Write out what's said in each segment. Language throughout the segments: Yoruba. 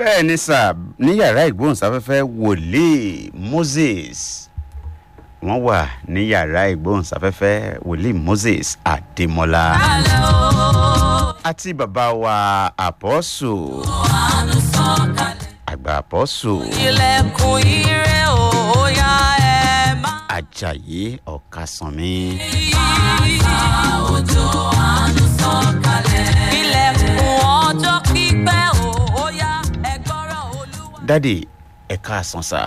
bẹ́ẹ̀ ni sà ní yàrá ìgbóhùnsáfẹ́fẹ́ wòlíì moses wọ́n wà ní yàrá ìgbóhùnsáfẹ́fẹ́ wòlíì moses adémọlá àti bàbá wa àpọ́sù àgbà àpọ́sù ilẹ̀kùn ire òòyà ẹ̀ máa ajayi ọ̀kasànmí òjò àánú sọ̀kalẹ̀. ilẹ̀kùn ọjọ́ pípẹ́ òòyà ẹ̀gbọ́rọ̀ olúwa. dádì ẹ̀ka àsànsà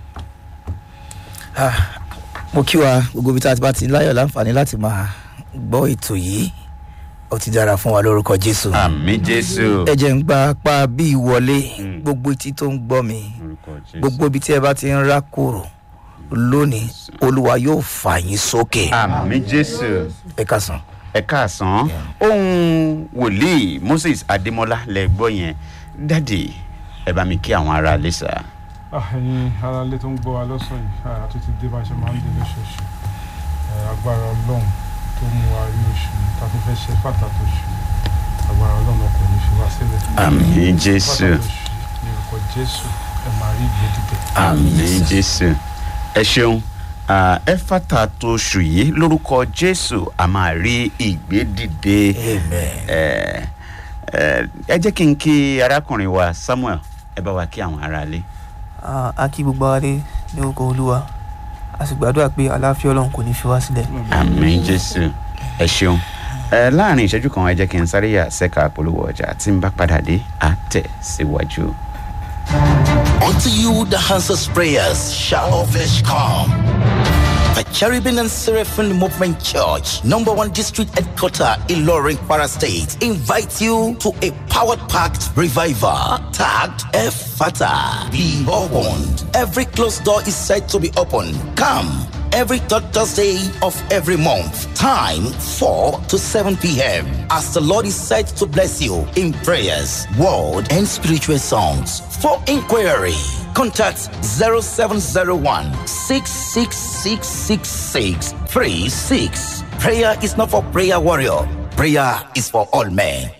Ah, mo kí wa gbogbo ibi tá a ti bá ti láyọ̀ láǹfààní láti máa gbọ́ ètò yìí ó ti dára fún wa lórúkọ jésù àmì jésù ẹ jẹ́ ń gba apá bí ìwọlé gbogbo etí tó ń gbọ́ mi gbogbo ibi tí ẹ bá ti ń rá kúrò lónìí olúwa yóò fà yín sókè àmì jésù ẹ kásán. ẹ̀ka àsán ohun wòlíì moses adémọlá lẹ gbọ́ yẹn dádì ẹ bá mi kí àwọn ará ilé sà. Ah, ẹ̀yin aráalé tó ń gbọ́ wa lọ́sàn yìí ah, a tún ti dé bá a ṣe máa ń dé lóṣooṣù Eh, agbára ọlọ́run tó mú wa rí oṣù yìí tá a tún fẹ́ ṣe pàtàkì oṣù yìí agbára ọlọ́run kò ní fi wá sílẹ̀ àmì jésù pàtàkì oṣù yìí ní orúkọ jésù ẹ máa rí ìgbé dìde. àmì jésù ẹ ṣeun Ah, ẹ fàtà tó oṣù yìí lórúkọ jésù a máa rí ìgbédìde amen. ẹ ẹ ẹ jẹ́ kí n kí arákùnrin wa samuel ẹ bá wa kí àwọn ará ilé. Ah, a kí gbogbo ara dé ní orúkọ olúwa a sì gbàdúrà pé àlàáfíà ọlọ́run kò ní fi wá sílẹ̀. àmì jésù ẹ ṣeun ẹ láàrin ìṣẹ́jú kan ẹ jẹ́ kí n sáré yà sẹ́ka polówó ọjà tí n bá padà dé á tẹ̀ síwájú. Unto you the answers prayers shall all flesh come. The Cherubim and Seraphim Movement Church, number one district headquarter in Loring Para State, invites you to a powered packed revival tagged Efata. Be opened. Every closed door is said to be open. Come every third Thursday of every month. Time 4 to 7 p.m. As the Lord is said to bless you in prayers, word, and spiritual songs. For inquiry, contact 0701 666 36. Prayer is not for prayer warrior. Prayer is for all men.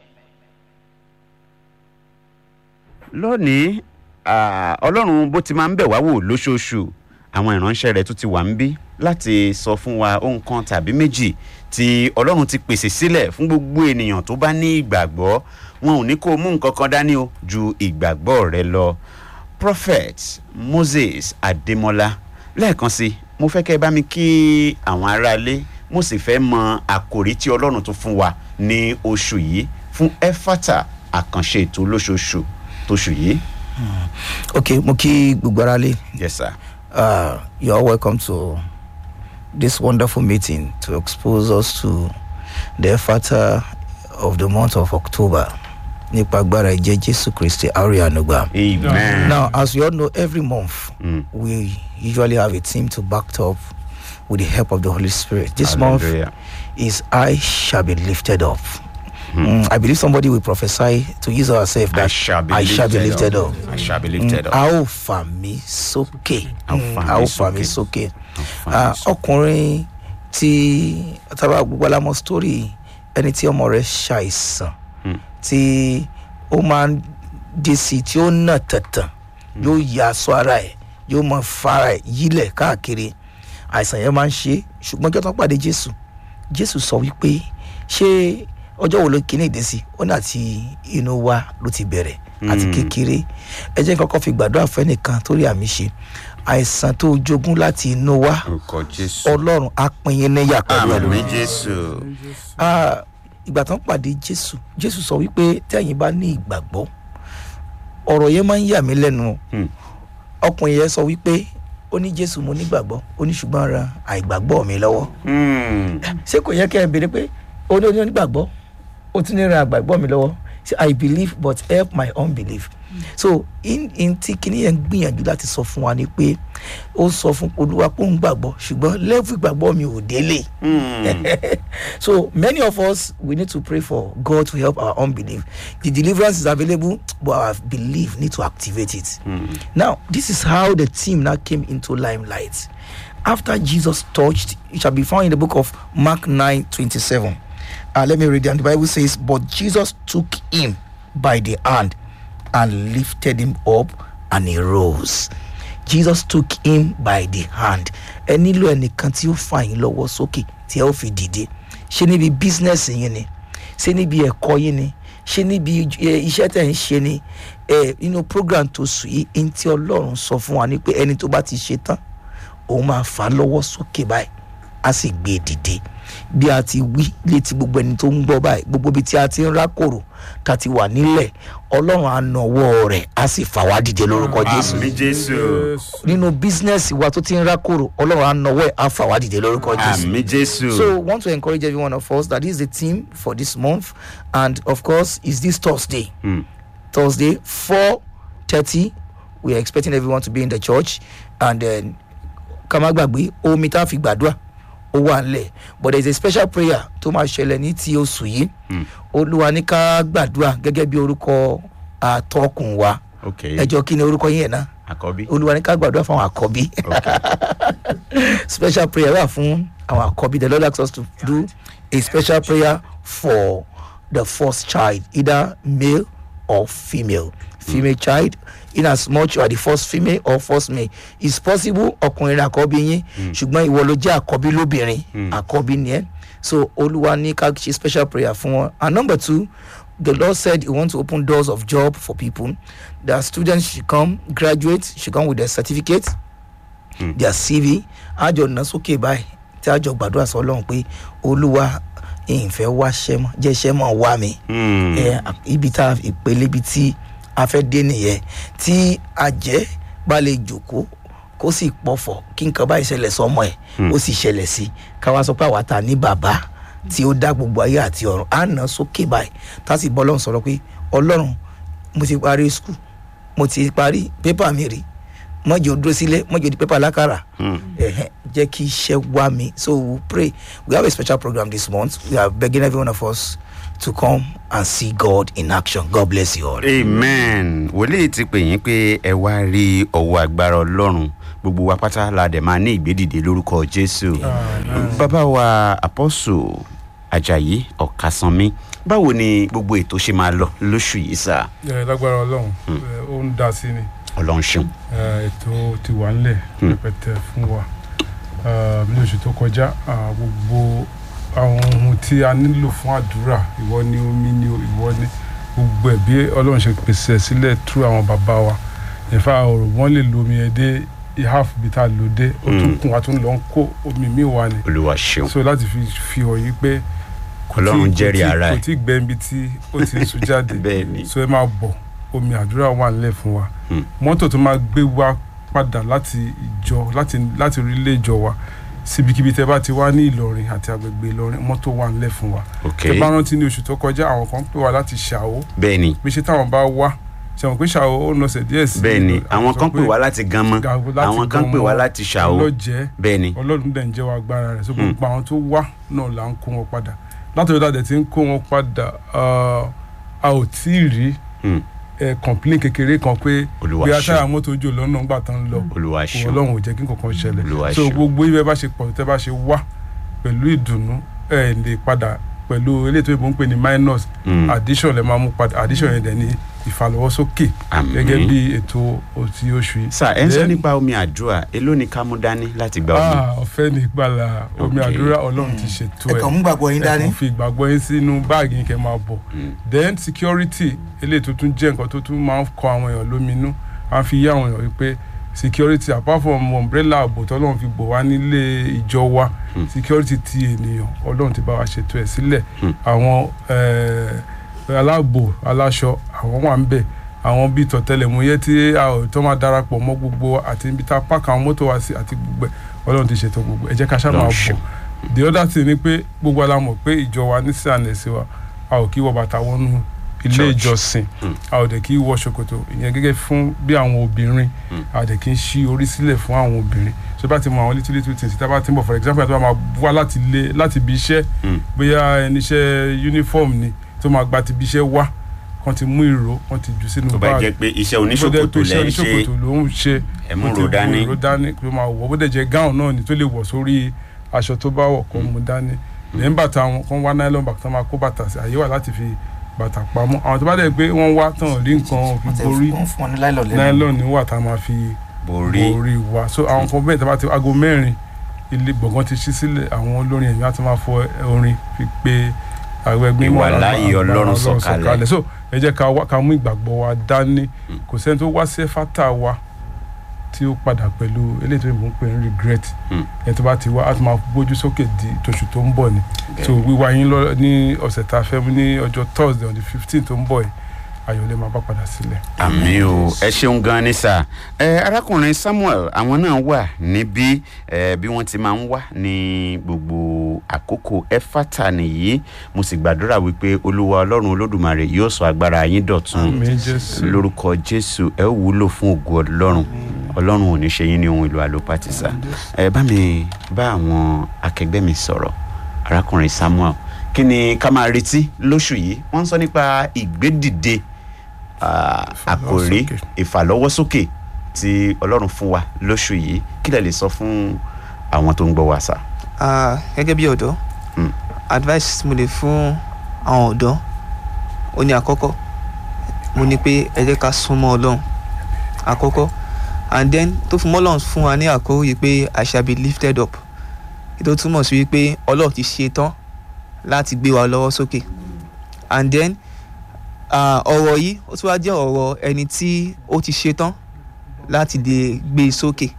lónìí ah, ọlọ́run bó ti máa ń bẹ̀ wá wò lóṣooṣù àwọn ìránṣẹ́ rẹ̀ tún ti wà ń bí láti sọ fún wa ohun kan tàbí méjì tí ọlọ́run ti pèsè sílẹ̀ fún gbogbo ènìyàn tó bá ní ìgbàgbọ́ wọn ò ní kó o mú nǹkan kan dání o ju ìgbàgbọ́ rẹ lọ prophet moses adémọlá lẹ́ẹ̀kan sí mo fẹ́ kẹ́ ẹ bá mi kí àwọn aráalé mo sì fẹ́ mọ àkòrí tí ọlọ́run tún fún wa ní oṣù yìí fún efata àkànṣe ètò olóṣooṣù tóṣù yìí. ok mo kí gbogbo ara lé yes sir. uh, you are welcome to this wonderful meeting to expose us to the effort of the month of October. Nípa agbára ìjẹ́ Jésù Kristi Arianugba. amen. Now, as you all know, every month Mm. we usually have a team to back it up with the help of the Holy Spirit. This month Hallelujah. is I shall be lifted up. Mm, I believe somebody will prophesy to use ourselves that I shall be, I shall be lifted, lifted up. I shall be lifted up. a ó fà mí sókè A ó Mm, fà a mí ó fà mí sókè. sókè A ó fà mí Ah, sókè. ọkùnrin tí tábà gbogbo alámọ sítórì ẹni tí ọmọ rẹ ṣàìsàn Hmm. tí ó máa ń dé sí i tí ó nà tẹ̀tàn yóò ya aṣọ ara ẹ̀ yóò máa fara ẹ̀ yílẹ̀ káàkiri àìsàn yẹn máa ń ṣe é ṣùgbọ́n kí wọ́n pàdé jésù jésù sọ wípé ṣé ọjọ́ wo ló kíní ìdí sí ó ní àti inú wa ló ti bẹ̀rẹ̀ àti Mm. kékeré ẹ jẹ́ kọ́kọ́ fi gbàdúrà fẹ́nìkan tó rí àmì ṣe àìsàn tó jogún láti inú wa orúkọ jésù. ọlọ́run á pín yín níyà pẹ̀lú ẹ̀ àmì jésù. Ah, ìgbà tán pàdé jésù jésù sọ wípé tẹ́yìn bá ní ìgbàgbọ́ ọ̀rọ̀ yẹn máa ń yà mí lẹ́nu o. Hmm. ọkùnrin yẹn sọ wípé ó ní jésù mo nígbàgbọ́ ó ní ṣùgbọ́n ra àìgbàgbọ́ mi lọ́wọ́ Hmm. ṣé kò yẹ kẹ́ ẹ béèrè pé ó ní ó ní onígbàgbọ́ ó tún ní ra àgbàgbọ́ mi lọ́wọ́ ṣé i believe but help my unbelief so in in tí kinní yẹn gbìyànjú láti sọ fún wa ni pé ó sọ fún olúwa pé ó ń gbàgbọ́ ṣùgbọ́n lẹ́fù ìgbàgbọ́ mi ò délé Hmm. so many of us we need to pray for god to help our unbelief the deliverance is available but our belief need to activate it now this is how the team now came into limelight after jesus touched it shall be found in the book of mark 9 27 uh, let me read it and the bible says but jesus took him by the hand and lifted him up and he rose jesus took him by the hand ẹ nílò ẹnìkan tí ó fà yín lọ́wọ́ sókè tí ẹ ó fi dìde ṣé níbi bísínẹ́sì yín ni ṣé níbi ẹ̀kọ́ yín ni ṣé níbi ẹ, iṣẹ́ tẹ̀ ń ṣe ni ẹ nínú program tó sùn yìí ẹni tí ọlọ́run sọ fún wa ni pé ẹni tó bá ti ṣe tán òun máa fà á lọ́wọ́ sókè báyìí á sì gbé e dìde bí a ti wí létí gbogbo ẹni tó ń gbọ́ báyìí gbogbo ibi tí a ti ń rákòrò tá a ti wà nílẹ̀ ọlọ́run á nawọ́ rẹ̀ á sì fà wá dìde lórúkọ jésù àmì jésù nínú bísínẹ́sì wa tó ti ń rákòrò ọlọ́run á nawọ́ ẹ̀ á fà wá dìde lórúkọ jésù. àmì jésù So, I want to encourage every one of us that this is the theme for this month, and of course, is this Thursday. Hmm. Thursday, four thirty. We are expecting everyone to be in the church, and then kamagbagbe omi tá a fi gbàdúrà ó wà nílẹ̀ but there is a special prayer tó máa ṣẹlẹ̀ ní ti oṣù yìí olúwa ní ká gbàdúrà gẹ́gẹ́ bí orúkọ àtọkùn wa ok ẹjọ́ kí ni orúkọ yín yẹn náà àkọ́bí olúwa ní ká gbàdúrà fún àwọn àkọ́bí special prayer wà fún àwọn àkọ́bí the lord asks us to do a special prayer for the first child either male or female female child in as much you are the first female or first male it's possible ọkùnrin àkọ́bí yín ṣùgbọ́n ìwọ ló jẹ́ àkọ́bí lóbìnrin àkọ́bí ni ẹ́ so olúwa ní ká ṣe special prayer fún wọn and number two the lord said he wants to open doors of job for people that students should come graduate should come with their certificate their cv àjọ nà sókè báyìí tí àjọ gbàdúrà sọ ọlọ́run pé olúwa ìfẹ́ wá ṣẹ́ mọ́ jẹ́ ṣẹ́ mọ́ wá mi Hmm. ẹ ibi tá a ìpele ibi tí a fẹ́ dé nìyẹn tí àjẹ́ bá lè jòkó kó sì pọ̀fọ̀ kí nǹkan báyìí ṣẹlẹ̀ sọmọ ẹ̀ ó sì ṣẹlẹ̀ sí káwá sọ pé àwa ta ní bàbá tí ó dá gbogbo ayé àti ọ̀run á nà sókè báyìí tá a sì bọ́ ọlọ́run sọ̀rọ̀ pé ọlọ́run mo ti parí skul mo ti parí pépà mi rí mọ́jọ́ dúró sílé mọ́jọ́ di pépà lákàrà ẹ̀hẹ́n, jẹ́ kí iṣẹ́ wá mi so we pray we have a special program this month we are begging every one of us to come and see God in action God bless you all. amen wòlíì ti pè yín pé ẹ wá rí ọwọ́ agbára ọlọ́run gbogbo wa pátá la dẹ̀ máa ní ìgbédìde lórúkọ jésù bàbá wa apọ́sù ajayi ọ̀kasánmi báwo ni gbogbo ètò ṣe máa lọ lóṣù yìí sá ẹ lágbára ọlọ́run ẹ, ó ń dá sí ni ọlọ́run ṣeun ẹ, ètò ti wà ńlẹ̀ Hmm. rẹpẹtẹ fún wa Ẹ, ní oṣù tó kọjá à, gbogbo àwọn ohun tí a nílò fún àdúrà ìwọ ni omi ni ìwọ ni gbogbo ẹ̀ bí ọlọ́run ṣe pèsè ẹ̀ sílẹ̀ tú àwọn bàbá wa ìfà ọ̀rọ̀ wọn lè lo omi ẹ̀ dé half bí tá a lò dé ó tún Hmm. kún wa tún lọ ń kó omi míì wá ni olúwa ṣeun so láti fi fi hàn yí pé kò tí- ọlọ́run kò jẹ́rìí tí- ara kò ẹ̀ tí gbẹ ibi tí ó ti ń sun jáde bẹ́ẹ̀ ni so ẹ máa bọ̀ omi àdúrà wà nílẹ̀ fún wa Hmm. mọ́tò tó máa gbé wa padà láti ìjọ láti láti orílẹ̀ ìjọ wa síbikíbi tẹ bá ti wá ní ìlọrin àti agbègbè ìlọrin mọ́tò wà nílẹ̀ fún wa ok tẹ bá rántí ní oṣù tó kọjá àwọn kan pè wá láti ṣàwó bẹ́ẹ̀ ni bí ṣe táwọn bá wá ṣe wọn pé ṣàwó ó nọsẹ̀ díẹ̀ sí bẹ́ẹ̀ ni ìlọ- àwọn sọ kan pè wá láti ganmọ́ Gàwó láti àwọn kan pè wá Ganmọ́, láti ṣàwó ọlọ́jẹ́ bẹ́ẹ̀ ni ọlọ́run dẹ̀ ń jẹ́ wa agbára rẹ̀ so gbogbo àwọn tó wá náà là ń kó wọn padà látọ̀dọ̀ dàdẹ̀ tí ń kó wọn padà ah, a ò tí ì rí Hmm. ẹ complain kékeré kan pé olúwa bí atáyà ṣeun mọ́tò ojú lọ́nà ńgbà tán lọ olúwa kò ṣeun ọlọ́run ò jẹ́ kí nǹkan kan ṣẹlẹ̀ Olúwa so ṣeun. gbogbo ibẹ̀ bá ṣe pọ̀ tẹ́ bá ṣe wá pẹ̀lú ìdùnnú ẹ lè padà pẹ̀lú eléyìí tó yẹ kó ń pè ní minus Hmm. addition lè máa mú padà addition yẹn dẹ̀ ní ìfàlọ́wọ́sókè Àmín. gẹ́gẹ́ bí ètò òtí oṣù yìí. sá ẹ ń sọ Then- nípa omi àdúrà èló ni ká mú dání láti gba omi Ah, ọ̀fẹ́ ní ìgbàlà omi Okay. àdúrà ọlọ́run ti ṣètò ẹ̀ ẹ̀kọ́ mú gbàgbọ́ yín ẹ dání. kàn fi ìgbàgbọ́ yín sínú báàgì yín kẹ́ máa bọ̀ Mm. then security eléyìí tó tún jẹ́ nǹkan tó tún máa ń kọ àwọn èèyàn lóminú à ń fi yé àwọn èèyàn wípé security apart from umbrella ààbò tọ́lọ́run fi bò wá nílé ìjọ wa Mm. security ti ènìyàn ọlọ́run ti bá wa ṣètò ẹ̀ sílẹ̀ Mm. àwọn eh, aláàbò aláṣọ àwọn wà ń bẹ̀ àwọn bíi tọ̀tẹlẹ̀múyẹ́ tí a ò tó máa darapọ̀ mọ́ gbogbo àti ibi tá a pàkà àwọn mọ́tò wa sí àti gbogbo ẹ̀ ọlọ́run ti ṣètò gbogbo ẹ̀ jẹ́ ká ṣáà máa Ọlọ́run bọ̀ ṣeun. the other thing ni pé gbogbo ala mọ̀ pé ìjọ wa ní sànẹ̀sì wa a ò kí wọ bàtà wọnú ilé Church. ìjọsìn Mm. a ò dẹ̀ kí wọ ṣòkòtò ìyẹn gẹ́gẹ́ fún bí àwọn obìnrin Mm. a dẹ̀ kí ń ṣí orí sílẹ̀ fún àwọn obìnrin so bá ti mọ àwọn little little things tí a bá ti ń bọ̀ for example àti máa wá láti ilé láti ibi iṣẹ́ Mm. bóyá ẹni iṣẹ́ uniform ni tó máa gba ti ibi iṣẹ́ wá kan ti mú ìró kan ti jù sínú tó bá báàgì jẹ́ pé iṣẹ́ bó dẹ̀ oníṣòkòtò pé iṣẹ́ lẹ́ ń ṣe oníṣòkòtò ló ń ṣe ẹ mú ó ti ro mú dání ìró dání ló máa wọ̀ bó dẹ̀ jẹ́ gáùn náà ni tó lè wọ̀ sórí aṣọ tó bá wọ̀ kó mú dání lẹ́yìn bàtà wọn kó wá nylon bag tó máa kó bàtà sí àyè wà láti fi bàtà pamọ́ àwọn tó bá dẹ̀ pé wọ́n wá tán rí nǹkan fi borí wọ́n fún wọn ní láìlọ́ lẹ́nu nylon ní wà tá a máa fi borí borí wa so àwọn kan bẹ́ẹ̀ tí a bá ti aago mẹ́rin ilé gbọ̀ngàn ti ṣí sílẹ̀ àwọn olórin ẹ̀mí á ti máa fọ orin fi pé àwọn ẹgbẹ́ Ìwà mọ́ láàyè agbára Ọlọ́run sọ̀kalẹ̀. so ẹ jẹ́ ká wá- ká mú ìgbàgbọ́ wa dání kò sẹ́ni tó wá sí ẹ̀fátà wa tí ó padà pẹ̀lú eléyìí tó ń pè ní regret Mm. ẹni tó bá ti wá á ti máa gbójú sókè di tóṣù tó ń bọ̀ ni so wíwá yín lọ ní ọ̀sẹ̀ tá a fẹ́ mú ní ọjọ́ thursday on the fifteen tó ń bọ̀ yìí ayọ̀lẹ̀ máa bá padà sílẹ̀. àmì o ẹ ṣeun gan ni sà ẹ arákùnrin samuel àwọn náà wà níbí ẹ bí wọ́n ti máa ń wà ní gbogbo àkókò ẹfátà nìyí mo sì gbàdúrà wípé olúwa ọlọ́run olódùmarè yóò sọ agbára yín dọ̀tun àmì jésù lórúkọ jésù ẹ ó wúlò fún ògo ọlọ́run ọlọ́run ò ní ṣe yín ní ohun èlò àlòpàtì sà ẹ bá mi bá àwọn akẹgbẹ́ mi sọ̀rọ̀ arákùnrin samuel kí ni ká máa retí lóṣù yìí wọ́n ń sọ nípa ìgbédìde ah, àkòrí Ìfàlọ́wọ́sókè. ìfàlọ́wọ́sókè tí ọlọ́run fún wa lóṣù yìí kí lẹ lè sọ fún àwọn tó ń gbọ́ wa sà. Ah, gẹ́gẹ́ bí ọ̀dọ́ Mm. advice mo lè fún àwọn ọ̀dọ́ ó ní àkọ́kọ́ mo ní pé ẹ jẹ́ ká súnmọ́ ọlọ́run àkọ́kọ́ and then tó fún mọ́lọ́run fún wa ní àkórí yìí pé I shall be lifted up ètò túmọ̀ sí wípé ọlọ́run ti ṣe tán láti gbé wa lọ́wọ́ sókè and then ah, ọ̀rọ̀ yìí ó tún wá jẹ́ ọ̀rọ̀ ẹni tí ó ti ṣe tán láti lè gbé e sókè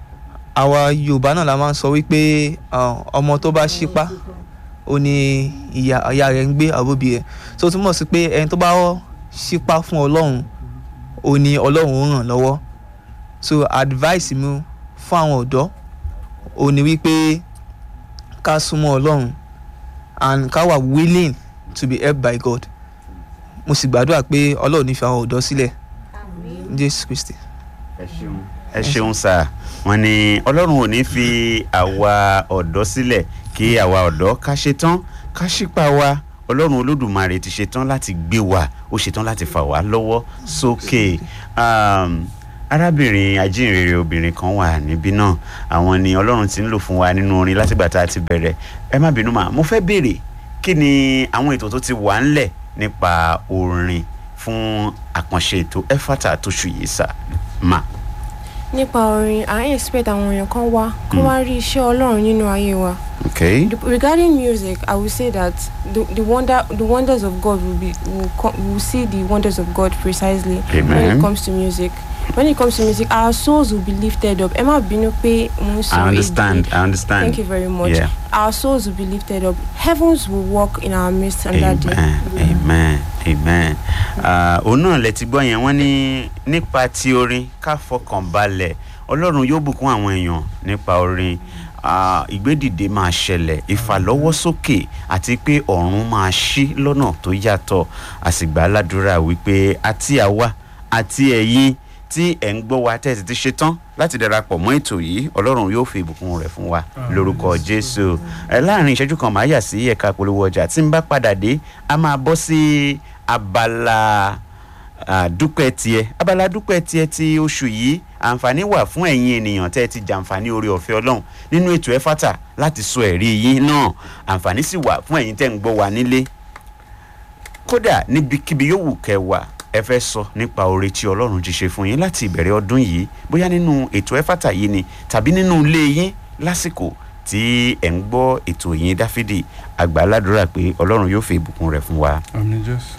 àwa yorùbá náà la máa ń sọ wípé ah, ọmọ tó bá ṣípá ó ní ìyá ìyá rẹ̀ ń gbé àbóbi rẹ̀ tó túmọ̀ sí pé ẹni tó bá ṣípá fún ọlọ́run ó ní ọlọ́run ó ràn lọ́wọ́ so advice mi fún àwọn ọ̀dọ́ ó ní wípé ká súnmọ́ ọlọ́run and ká wà willing to be helped by God mo sì gbàdúrà pé ọlọ́run ní fi àwọn ọ̀dọ́ sílẹ̀ jésù kristi. ẹ ṣeun ẹ ṣeun sà wọn ni ọlọ́run ò ní fi àwa ọ̀dọ́ sílẹ̀ kí àwa ọ̀dọ́ ká ṣe tán ká ṣípa wa ọlọ́run olódùmarè ti ṣe tán láti gbé wa ó ṣe tán láti fà wá lọ́wọ́ sókè um, arábìnrin ajínrere obìnrin kan wà níbí náà àwọn ni ọlọ́run ti ń lò fún wa nínú orin látìgbà tá a ti bẹ̀rẹ̀ ẹ má bínú mà mo fẹ́ béèrè kí ni àwọn ètò tó ti wà ńlẹ̀ nípa orin fún àkànṣe ètò ẹfàtà tóṣù yìí sà mà. nípa orin à ń expect àwọn èèyàn kan wá kó wá rí iṣẹ́ ọlọ́run nínú ayé wa Okay. The- regarding music i will say that the, the wonder the wonders of god will be will, co- will see the wonders of god precisely when Amen. it comes to music when it comes to music our souls will be lifted up ẹ má bínú pé mo ń sọ I understand. èdè. I understand. thank you very much Yeah. our souls will be lifted up heavens will walk in our midst on that day Amen. Amen. Amen. Ah, òun náà lẹ ti gbọ́ yẹn wọ́n ní nípa ti orin ká fọkàn balẹ̀ ọlọ́run yóò bùkún àwọn èèyàn nípa orin Ah, ìgbédìde máa ṣẹlẹ̀ ìfàlọ́wọ́sókè àti pé ọ̀run máa ṣí lọ́nà tó yàtọ̀ àsìgbà aládùúrà wípé àti àwa àti ẹ̀yin tí ẹ̀ ń gbọ́ wa tẹ̀sí ti ṣe tán láti darapọ̀ mọ́ ètò yìí ọlọ́run yóò fi ìbùkún rẹ̀ fún wa lórúkọ jésù ẹ láàrin ìṣẹ́jú kan máa yà sí ẹ̀ka polówó ọjà tí n bá padà dé a máa bọ́ sí abala ah, dúpẹ́ tiẹ̀ abala dúpẹ́ tiẹ̀ ti oṣù yìí àǹfààní wà fún ẹ̀yin ènìyàn tẹ́ ẹ ti jàǹfààní oore ọ̀fẹ́ ọlọ́run nínú ètò ẹ̀fátà láti sọ ẹ̀rí yín náà àǹfààní sì wà fún ẹ̀yin tẹ́ ń gbọ́ wa nílé kódà níbikíbi yóò wù kẹ́ wà ẹ fẹ́ sọ nípa oore tí ọlọ́run ti ṣe fún yín láti ìbẹ̀rẹ̀ ọdún yìí bóyá nínú ètò ẹ̀fátà yìí ni tàbí nínú ilé yín lásìkò tí ẹ̀ ń gbọ́ ètò yín dáfídì àgbà aládùúrà pé ọlọ́run yóò fi ìbùkún rẹ̀ fún wa. àmì jésù.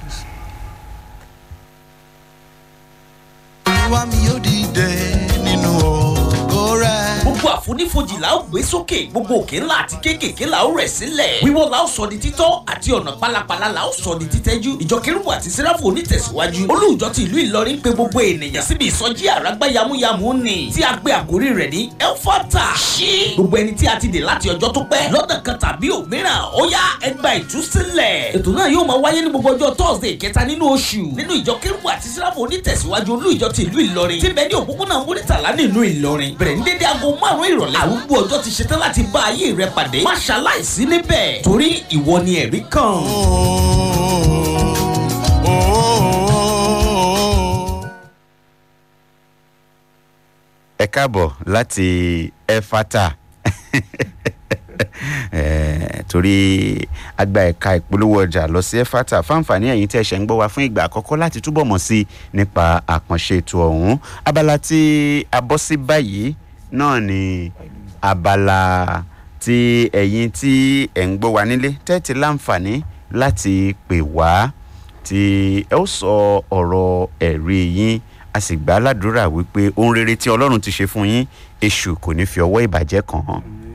olúwa mi yóò dìde nínú ògo rẹ. gbogbo àfonífojì la ó gbé sókè gbogbo òkè ńlá àti kéékèèké la ó rẹ̀ sílẹ̀ wíwọ́ la ó sọ di títọ́ àti ọ̀nà pálapàla la ó sọ di títẹ́jú ìjọ kérúbù àti sẹ́ráfù onítẹ̀síwájú olùjọ ti ìlú ìlọrin pé gbogbo ènìyàn síbi ìsọjí àràgbá yamuyamu ni tí a gbé àkórí rẹ̀ ní elfata ṣí gbogbo ẹni tí a ti dè láti ọjọ́ tó pẹ́ lọ́dọ̀ kan tàbí òmíràn ó yá ẹgbà ìtúsílẹ̀ ètò náà yóò máa wáyé ní gbogbo ọjọ́ thursday kẹta nínú oṣù nínú ìjọ kérúbù àti sẹ́ráfù onítẹ̀síwájú olùjọ ti ìlú ìlọrin tí bẹ́ẹ̀ ní òpópónà múrítàlá nínú ìlọrin bẹ̀rẹ̀ ní dédé aago márùn-ún ìrọ̀lẹ́ àrùgbó ọjọ́ ti ṣetán láti bá ayé rẹ pàdé má ṣaláìsí níbẹ̀ torí ìwọ ni ẹ̀rí kan. ẹ káàbọ̀ láti ẹfata Eh, torí àgbà ẹ̀ka ìpolówó ọjà lọ sí ẹ̀fàtà fáǹfààní ẹ̀yìn tí ẹ ṣẹ̀ ń gbọ́ wa fún ìgbà àkọ́kọ́ láti túbọ̀ mọ̀ sí nípa àkànṣe ètò ọ̀hún abala tí a bọ́ sí báyìí náà ni abala tí ẹ̀yin tí ẹ̀ ń gbọ́ wa nílé tẹ́tí láǹfààní láti pè wá tí ẹ ó sọ ọ̀rọ̀ ẹ̀rí yín a sì gbà á ládùúrà wípé ohun rere tí ọlọ́run ti ṣe fún yín èṣù kò ní fi ọwọ́ ìbàjẹ́ kàn án